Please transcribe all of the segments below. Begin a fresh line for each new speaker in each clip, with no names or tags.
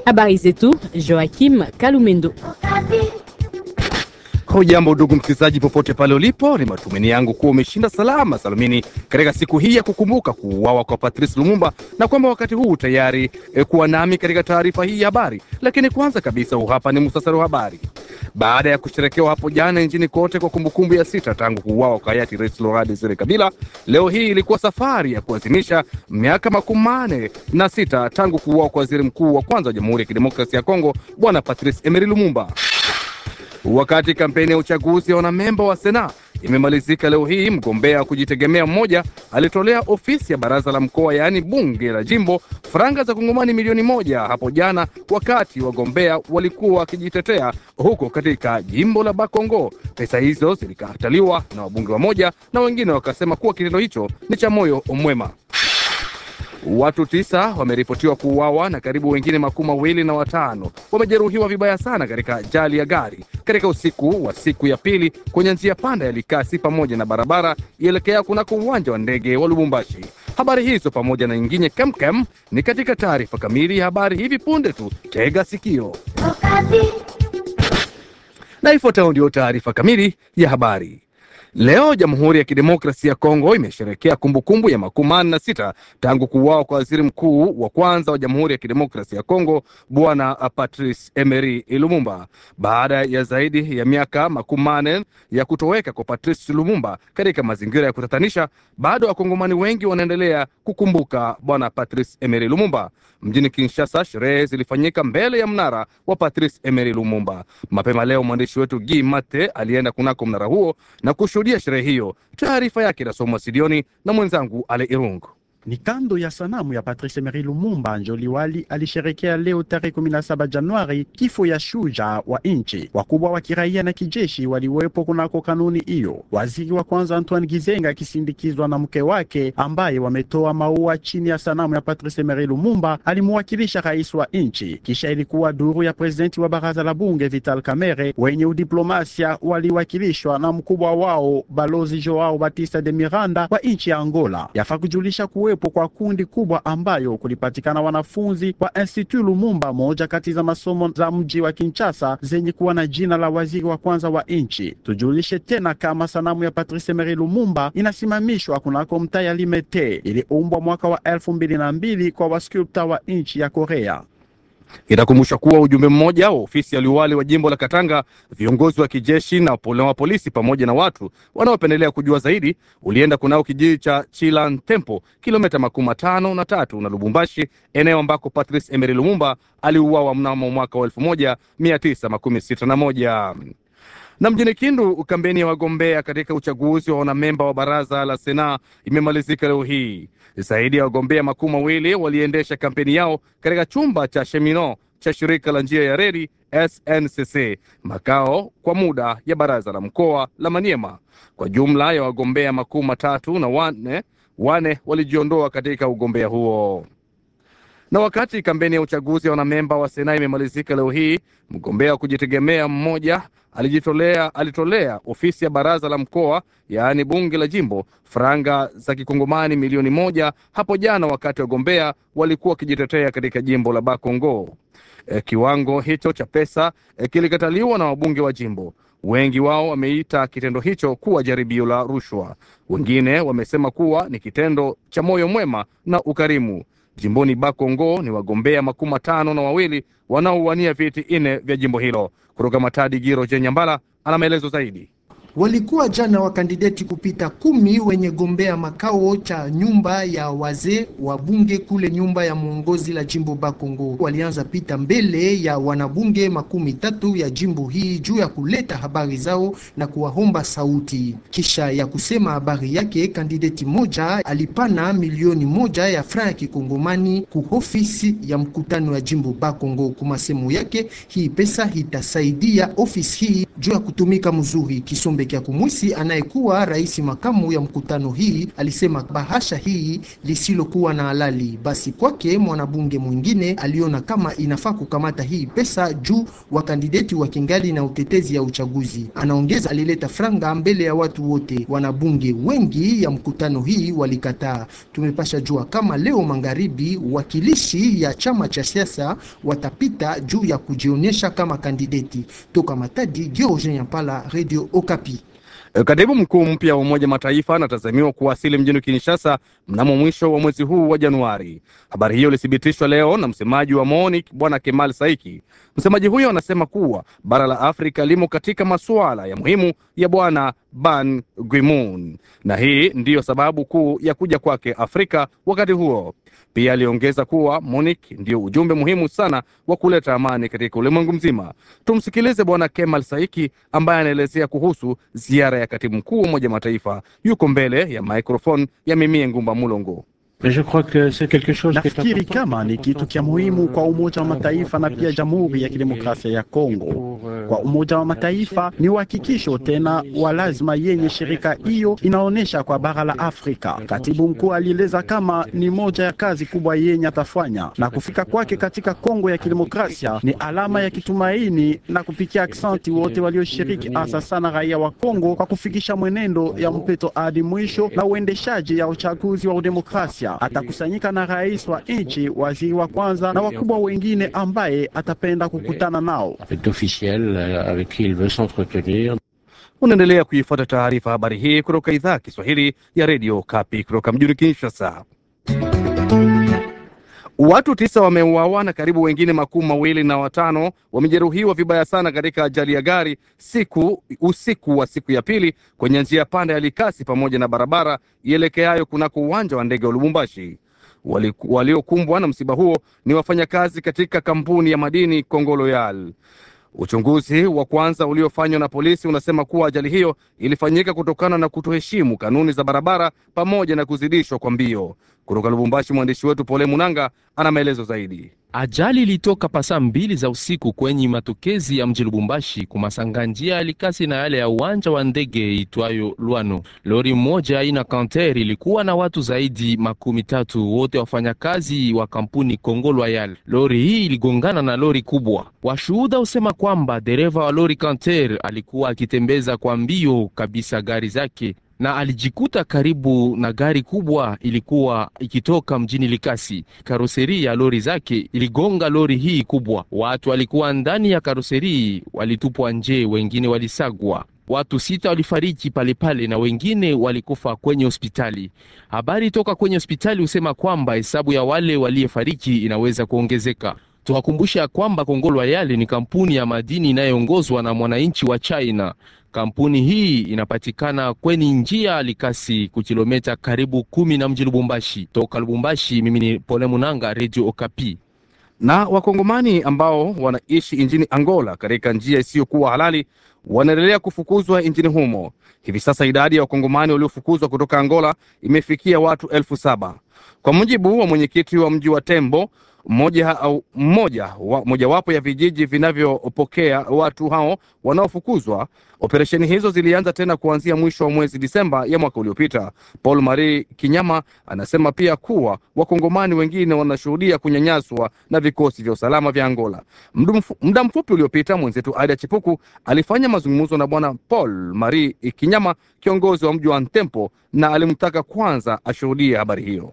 Habari zetu Joakim Kalumendo.
Hujambo ndugu msikilizaji, popote pale ulipo, ni matumaini yangu kuwa umeshinda salama salamini katika siku hii ya kukumbuka kuuawa kwa Patrice Lumumba na kwamba wakati huu tayari e, kuwa nami katika taarifa hii ya habari. Lakini kwanza kabisa, huu hapa ni muhtasari wa habari. Baada ya kusherekewa hapo jana nchini kote kwa kumbukumbu ya sita tangu kuuawa kwa hayati Rais Laurent Desire Kabila, leo hii ilikuwa safari ya kuadhimisha miaka makumi manne na sita tangu kuuawa kwa waziri mkuu wa kwanza wa Jamhuri ya Kidemokrasia ya Kongo Bwana Patrice Emery Lumumba. Wakati kampeni ya uchaguzi ya wanamemba wa Sena imemalizika leo hii, mgombea wa kujitegemea mmoja alitolea ofisi ya baraza la mkoa, yaani bunge la jimbo, faranga za kongomani milioni moja hapo jana, wakati wagombea walikuwa wakijitetea huko katika jimbo la Bakongo. Pesa hizo zilikataliwa na wabunge wamoja na wengine wakasema kuwa kitendo hicho ni cha moyo mwema. Watu tisa wameripotiwa kuuawa na karibu wengine makumi mawili na watano wamejeruhiwa vibaya sana katika ajali ya gari katika usiku wa siku ya pili kwenye njia panda ya Likasi pamoja na barabara ielekea kunako uwanja wa ndege wa Lubumbashi. Habari hizo pamoja na nyingine kemkem ni katika taarifa kamili ya habari hivi punde tu. Tega sikio na ifuatayo ndio taarifa kamili ya habari. Leo Jamhuri ya Kidemokrasia ya Kongo imesherekea kumbukumbu ya makumi manne na sita tangu kuuawa kwa waziri mkuu wa kwanza wa Jamhuri ya Kidemokrasia ya Kongo Bwana Patrice Emery Lumumba. Baada ya zaidi ya miaka makumi manne ya kutoweka kwa Patrice Lumumba katika mazingira ya kutatanisha, bado wakongomani wengi wanaendelea kukumbuka Bwana Patrice Emery Lumumba. Mjini Kinshasa, sherehe zilifanyika mbele ya mnara wa Patrice Emery Lumumba. Mapema leo mwandishi wetu Guy Mate alienda kunako mnara huo na kushuhudia sherehe hiyo. Taarifa yake inasomwa studioni na mwenzangu Ale Irungu.
Ni kando ya sanamu ya Patrice Emery Lumumba njo liwali alisherekea leo tarehe 17 Januari kifo ya shujaa wa nchi. Wakubwa wa kiraia na kijeshi waliwepo kunako kanuni hiyo. Waziri wa kwanza Antoine Gizenga akisindikizwa na mke wake ambaye wametoa maua chini ya sanamu ya Patrice Emery Lumumba alimwakilisha rais wa nchi. Kisha ilikuwa duru ya presidenti wa baraza la bunge Vital Kamerhe. Wenye udiplomasia waliwakilishwa na mkubwa wao balozi Joao Batista de Miranda wa nchi ya Angola. Yafaa kujulisha kuwepo kwa kundi kubwa ambayo kulipatikana wanafunzi wa Institut Lumumba, moja kati za masomo za mji wa Kinshasa zenye kuwa na jina la waziri wa kwanza wa nchi. Tujulishe tena kama sanamu ya Patrice Emery Lumumba inasimamishwa kunako mtaa ya Limete, iliumbwa mwaka wa elfu mbili na mbili kwa waskulpta wa nchi ya Korea.
Itakumbushwa kuwa ujumbe mmoja wa ofisi ya liwali wa jimbo la Katanga, viongozi wa kijeshi na wa polisi pamoja na watu wanaopendelea kujua zaidi ulienda kunao kijiji cha Chilan Tempo, kilomita makumi matano na tatu na Lubumbashi, eneo ambako Patrice Emery Lumumba aliuawa mnamo mwaka wa elfu moja mia tisa makumi sita na moja na mjini Kindu, kampeni ya wagombea katika uchaguzi wa wanamemba wa baraza la Sena imemalizika leo hii. Zaidi ya wagombea makumi mawili waliendesha kampeni yao katika chumba cha Shemino cha shirika la njia ya reli SNCC, makao kwa muda ya baraza la mkoa la Maniema. Kwa jumla ya wagombea makumi matatu na wane, wane walijiondoa katika ugombea huo na wakati kampeni ya uchaguzi ya wanamemba wa Sena imemalizika leo hii, mgombea wa kujitegemea mmoja alijitolea alitolea ofisi ya baraza la mkoa yaani bunge la jimbo faranga za kikongomani milioni moja hapo jana, wakati wagombea walikuwa wakijitetea katika jimbo la Bakongo. E, kiwango hicho cha pesa e, kilikataliwa na wabunge wa jimbo. Wengi wao wameita kitendo hicho kuwa jaribio la rushwa. Wengine wamesema kuwa ni kitendo cha moyo mwema na ukarimu. Jimboni Bakongo ni wagombea makumi matano na wawili wanaowania viti nne vya jimbo hilo. Kutoka Matadi, Giro Jenyambala ana maelezo zaidi.
Walikuwa jana wakandideti kupita kumi wenye gombea makao cha nyumba ya wazee wa bunge kule nyumba ya mwongozi la jimbo Bakongo. Walianza pita mbele ya wanabunge makumi tatu ya jimbo hii juu ya kuleta habari zao na kuwaomba sauti. Kisha ya kusema habari yake, kandideti moja alipana milioni moja ya franc ya kikongomani ku ofisi ya mkutano ya jimbo Bakongo. Kumasemu yake, hii pesa itasaidia ofisi hii juu ya kutumika mzuri. Kisombe kya Kumwisi anayekuwa rais makamu ya mkutano hii alisema bahasha hii lisilokuwa na halali. Basi kwake mwanabunge mwingine aliona kama inafaa kukamata hii pesa juu wakandideti wa kingali na utetezi ya uchaguzi. Anaongeza alileta franga mbele ya watu wote. Wanabunge wengi ya mkutano hii walikataa. Tumepasha jua kama leo magharibi wakilishi ya chama cha siasa watapita juu ya kujionyesha kama kandideti. Toka Matadi, George Nyampala, Radio Okapi.
Katibu mkuu mpya wa Umoja Mataifa anatazamiwa kuwasili mjini Kinshasa mnamo mwisho wa mwezi huu wa Januari. Habari hiyo ilithibitishwa leo na msemaji wa MONUC Bwana Kemal Saiki. Msemaji huyo anasema kuwa bara la Afrika limo katika masuala ya muhimu ya Bwana Ban Ki-moon, na hii ndiyo sababu kuu ya kuja kwake Afrika wakati huo. Pia aliongeza kuwa MONUC ndio ujumbe muhimu sana wa kuleta amani katika ulimwengu mzima. Tumsikilize Bwana Kemal Saiki ambaye anaelezea kuhusu ziara ya katibu mkuu wa Umoja Mataifa. Yuko mbele ya microphone ya Mimie Ngumba Mulongo.
Nafikiri kama ni kitu cha muhimu kwa Umoja wa Mataifa na pia Jamhuri ya Kidemokrasia ya Kongo. Kwa Umoja wa Mataifa ni uhakikisho tena wa lazima yenye shirika hiyo inaonyesha kwa bara la Afrika. Katibu mkuu alieleza kama ni moja ya kazi kubwa yenye atafanya, na kufika kwake katika Kongo ya Kidemokrasia ni alama ya kitumaini na kupikia aksanti wote walioshiriki, hasa sana raia wa Kongo, kwa kufikisha mwenendo ya mpito hadi mwisho na uendeshaji ya uchaguzi wa udemokrasia atakusanyika na rais wa nchi, waziri wa kwanza na wakubwa wengine ambaye atapenda kukutana nao.
Unaendelea kuifuata taarifa habari hii kutoka idhaa ya Kiswahili ya redio Kapi kutoka mjini Kinshasa. Watu tisa wameuawa na karibu wengine makumi mawili na watano wamejeruhiwa vibaya sana katika ajali ya gari siku usiku wa siku ya pili kwenye njia panda ya Likasi pamoja na barabara ielekeayo kunako uwanja wa ndege wa Lubumbashi. Waliokumbwa wali na msiba huo ni wafanyakazi katika kampuni ya madini Kongoloyal. Uchunguzi wa kwanza uliofanywa na polisi unasema kuwa ajali hiyo ilifanyika kutokana na kutoheshimu kanuni za barabara pamoja na kuzidishwa kwa mbio. Kutoka Lubumbashi, mwandishi wetu Pole Munanga ana maelezo zaidi.
Ajali ilitoka pasaa mbili za usiku kwenye matokezi ya mji Lubumbashi kumasanga njia ya Likasi na yale ya uwanja wa ndege itwayo Lwano. Lori moja aina Canter ilikuwa na watu zaidi makumi tatu, wote wafanyakazi wa kampuni Congo Loyal. Lori hii iligongana na lori kubwa. Washuhuda husema kwamba dereva wa lori Canter alikuwa akitembeza kwa mbio kabisa gari zake na alijikuta karibu na gari kubwa ilikuwa ikitoka mjini Likasi. Karoseri ya lori zake iligonga lori hii kubwa. Watu walikuwa ndani ya karoseri walitupwa nje, wengine walisagwa. Watu sita walifariki palepale na wengine walikufa kwenye hospitali. Habari toka kwenye hospitali husema kwamba hesabu ya wale waliyefariki inaweza kuongezeka. Tuwakumbusha kwamba Kongo Loyal ni kampuni ya madini inayoongozwa na mwananchi wa China. Kampuni hii inapatikana kwenye njia Likasi ku kilomita karibu kumi na mji Lubumbashi. Toka Lubumbashi, mimi ni Pole Munanga, Radio Okapi.
Na wakongomani ambao wanaishi nchini Angola katika njia isiyokuwa halali wanaendelea kufukuzwa nchini humo. Hivi sasa idadi ya wakongomani waliofukuzwa kutoka Angola imefikia watu elfu saba kwa mujibu wa mwenyekiti wa mji wa Tembo mmoja au mmoja wa, mojawapo ya vijiji vinavyopokea watu hao wanaofukuzwa. Operesheni hizo zilianza tena kuanzia mwisho wa mwezi Disemba ya mwaka uliopita. Paul Marie Kinyama anasema pia kuwa wakongomani wengine wanashuhudia kunyanyaswa na vikosi vya usalama vya Angola. Muda mfupi uliopita mwenzetu Aida Chipuku alifanya mazungumzo na bwana Paul Marie Kinyama, kiongozi wa mji wa Ntempo, na alimtaka kwanza ashuhudie habari hiyo.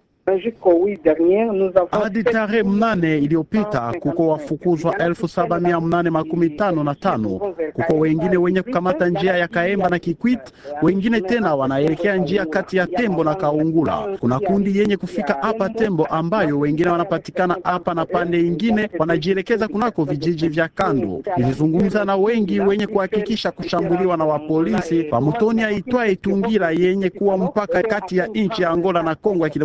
Hadi tarehe mnane iliyopita kuko wafukuzwa elfu saba mia mnane makumi tano na tano. Kuko wengine wenye kukamata njia ya Kaemba na Kikwit, wengine tena wanaelekea njia kati ya Tembo na Kaungula. Kuna kundi yenye kufika hapa Tembo, ambayo wengine wanapatikana hapa na pande ingine wanajielekeza kunako vijiji vya kando. Nilizungumza na wengi wenye kuhakikisha kushambuliwa na wapolisi pamutoni aitwaye Tungira yenye kuwa mpaka kati ya nchi ya Angola na Kongo ya Kidemokrasia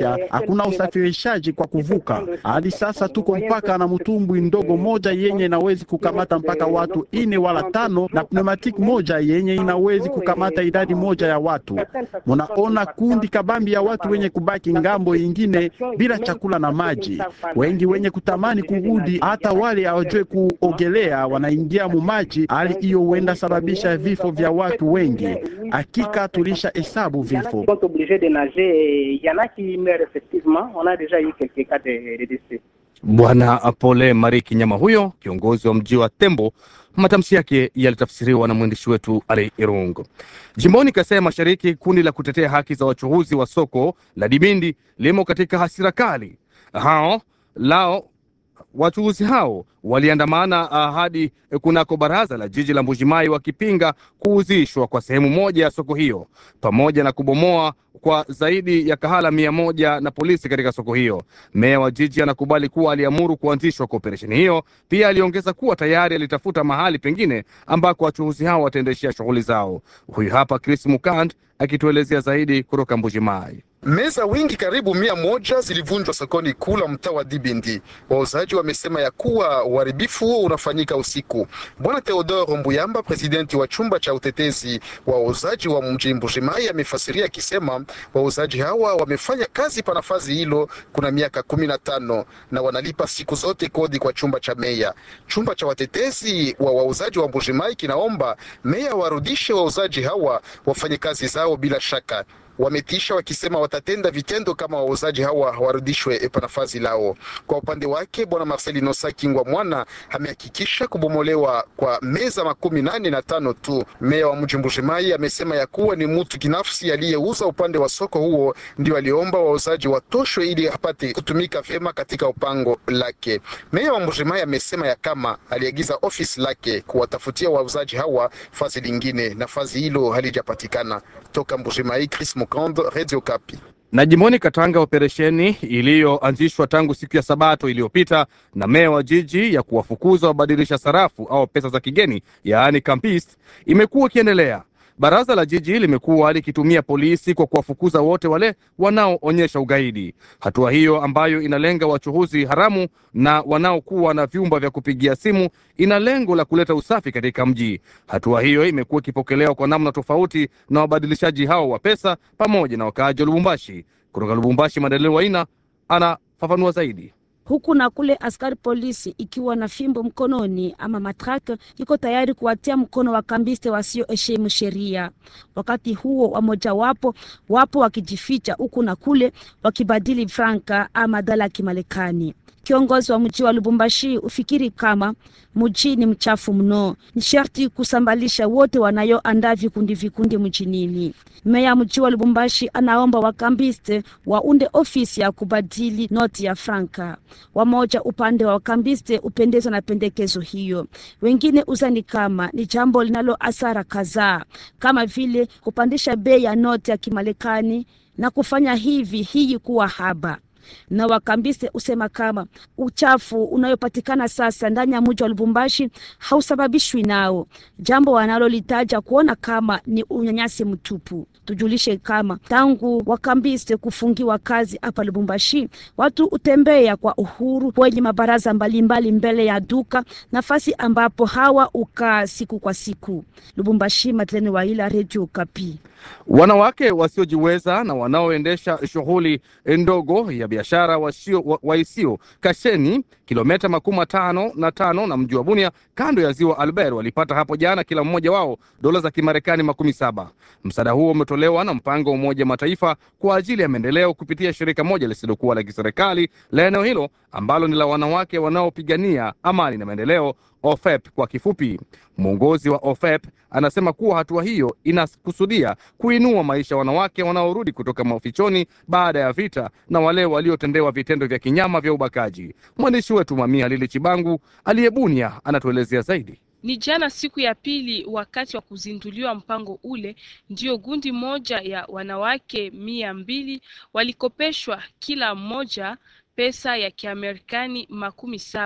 pia hakuna usafirishaji kwa kuvuka. Hadi sasa tuko mpaka na mtumbwi ndogo moja yenye inawezi kukamata mpaka watu ine wala tano na pneumatic moja yenye inawezi kukamata idadi moja ya watu. Munaona kundi kabambi ya watu wenye kubaki ngambo ingine bila chakula na maji, wengi wenye kutamani kurudi, hata wale hawajue kuogelea wanaingia mu maji. Hali hiyo huenda sababisha vifo vya watu wengi. Hakika tulisha hesabu vifo.
sont obligés de nager et il y en a qui meurent effectivement. On a déjà eu quelques cas de, de décès.
Bwana Pole Mariki Nyama huyo kiongozi wa mji wa Tembo. Matamshi yake yalitafsiriwa na mwandishi wetu Ali Irungu. Jimboni Kasai ya Mashariki, kundi la kutetea haki za wachuuzi wa soko la Dibindi limo katika hasira kali. Hao lao wachuuzi hao waliandamana hadi kunako baraza la jiji la Mbujimai wakipinga kuuzishwa kwa sehemu moja ya soko hiyo pamoja na kubomoa kwa zaidi ya kahala mia moja na polisi katika soko hiyo. Meya wa jiji anakubali kuwa aliamuru kuanzishwa kwa operesheni hiyo. Pia aliongeza kuwa tayari alitafuta mahali pengine ambako wachuuzi hao wataendeshea shughuli zao. Huyu hapa Chris Mukand akituelezea zaidi kutoka Mbujimai.
Meza wingi karibu mia moja zilivunjwa sokoni kuu la mtaa wa Dibindi. Wauzaji wamesema ya kuwa uharibifu huo unafanyika usiku. Bwana Theodoro Mbuyamba, presidenti wa chumba cha utetezi wa wauzaji wa mji Mbujimai, amefasiria akisema wauzaji hawa wamefanya kazi pa nafasi hilo kuna miaka kumi na tano na wanalipa siku zote kodi kwa chumba cha meya. Chumba cha watetezi wa wauzaji wa Mbujimai kinaomba meya warudishe wauzaji hawa wafanye kazi zao bila shaka wametisha wakisema watatenda vitendo kama wauzaji hawa warudishwe pa nafasi lao. Kwa upande wake, bwana Marcelino Sakingwa Mwana amehakikisha kubomolewa kwa meza makumi nane na tano tu. Meya wa mji Mbujimayi amesema ya kuwa ni mtu binafsi aliyeuza upande wa soko huo ndio aliomba wauzaji watoshwe ili apate kutumika vyema katika upango lake. Meya wa Mbujimayi amesema ya kama aliagiza ofisi lake kuwatafutia wauzaji hawa fazi lingine na fazi hilo halijapatikana. Toka Mbujimayi, Chris Mukando, Radio Kapi.
Na jimboni Katanga, operesheni iliyoanzishwa tangu siku ya Sabato iliyopita na meya wa jiji ya kuwafukuza wabadilisha sarafu au pesa za kigeni, yaani campist, imekuwa ikiendelea. Baraza la jiji limekuwa likitumia polisi kwa kuwafukuza wote wale wanaoonyesha ugaidi. Hatua hiyo ambayo inalenga wachuhuzi haramu na wanaokuwa na vyumba vya kupigia simu ina lengo la kuleta usafi katika mji. Hatua hiyo imekuwa ikipokelewa kwa namna tofauti na wabadilishaji hao wa pesa pamoja na wakaaji wa Lubumbashi. Kutoka Lubumbashi, Madaleni Waina anafafanua zaidi.
Huku na kule, askari polisi ikiwa na fimbo mkononi ama matraka iko tayari kuwatia mkono wakambiste wasioheshimu sheria. Wakati huo wamojawapo wapo wakijificha huku na kule wakibadili franka ama dola ya Kimarekani. Kiongozi wa mji wa Lubumbashi ufikiri kama mji ni mchafu mno, ni sharti kusambalisha wote wanayoandaa vikundi vikundi mjinini. Meya mji wa Lubumbashi anaomba wakambiste waunde ofisi ya kubadili noti ya franka. Wamoja upande wa wakambiste upendezwa na pendekezo hiyo, wengine uzani kama ni jambo linalo asara kadhaa, kama vile kupandisha bei ya noti ya Kimarekani na kufanya hivi hii kuwa haba na wakambiste usema kama uchafu unayopatikana sasa ndani ya mji wa Lubumbashi hausababishwi nao, jambo wanalolitaja kuona kama ni unyanyasi mtupu. Tujulishe kama tangu wakambiste kufungiwa kazi hapa Lubumbashi, watu utembea kwa uhuru kwenye mabaraza mbalimbali mbele ya duka, nafasi ambapo hawa ukaa siku kwa siku. Lubumbashi, Madleni Waila, Radio Kapi.
Wanawake wasiojiweza na wanaoendesha shughuli ndogo ya biashara waisio wa Kasheni, kilomita makumi matano na tano na mji wa Bunia, kando ya ziwa Albert, walipata hapo jana kila mmoja wao dola za Kimarekani makumi saba. Msaada huo umetolewa na mpango wa Umoja Mataifa kwa ajili ya maendeleo kupitia shirika moja lisilokuwa la kiserikali la eneo hilo ambalo ni la wanawake wanaopigania amani na maendeleo OFEP kwa kifupi. Mwongozi wa OFEP anasema kuwa hatua hiyo inakusudia kuinua maisha ya wanawake wanaorudi kutoka mafichoni baada ya vita na wale waliotendewa vitendo vya kinyama vya ubakaji. Mwandishi wetu Mamia Lili Chibangu aliyebunia anatuelezea zaidi.
Ni jana siku ya pili, wakati wa kuzinduliwa mpango ule, ndio gundi moja ya wanawake mia mbili walikopeshwa kila mmoja pesa ya Kiamerikani makumi saba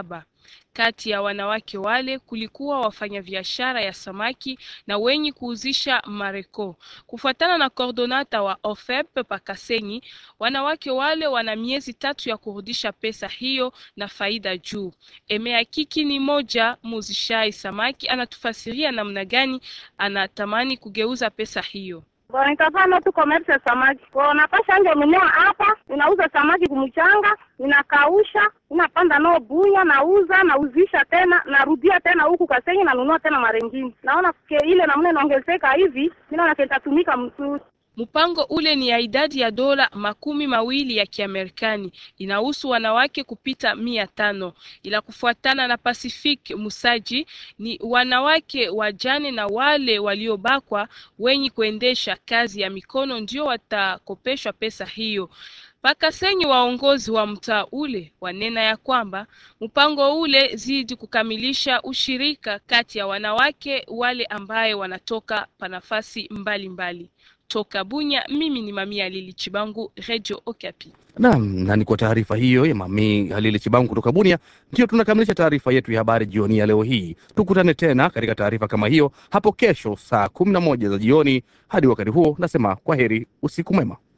Kati ya wanawake wale kulikuwa wafanyabiashara ya samaki na wenye kuuzisha mareko. Kufuatana na kordonata wa OFEP Pakasenyi, wanawake wale wana miezi tatu ya kurudisha pesa hiyo na faida juu. Emeakiki ni moja muzishai samaki, anatufasiria namna gani anatamani kugeuza pesa hiyo.
Nitafanya tu commerce ya samaki. Kwa napasha nje mwenyewe hapa, ninauza samaki kumchanga, ninakausha, ninapanda nao bunya, nauza, nauzisha tena, narudia tena huku Kasenyi, nanunua tena marengine. Naona ke ile namna inaongezeka hivi, mimi naona kitatumika mzuri.
Mpango ule ni ya idadi ya dola makumi mawili ya Kiamerikani, inahusu wanawake kupita mia tano, ila kufuatana na Pacific Musaji ni wanawake wajane na wale waliobakwa wenye kuendesha kazi ya mikono ndio watakopeshwa pesa hiyo. Pakasenyi waongozi wa mtaa ule wanena ya kwamba mpango ule zidi kukamilisha ushirika kati ya wanawake wale ambaye wanatoka pa nafasi mbalimbali. Toka Bunya, mimi ni Mamia Lili Chibangu, Radio Okapi.
Naam, na ni kwa taarifa hiyo ya Mami Halili Chibangu kutoka Bunia ndiyo tunakamilisha taarifa yetu ya habari jioni ya leo hii. Tukutane tena katika taarifa kama hiyo hapo kesho saa kumi na moja za jioni. Hadi wakati huo, nasema kwa heri, usiku mwema.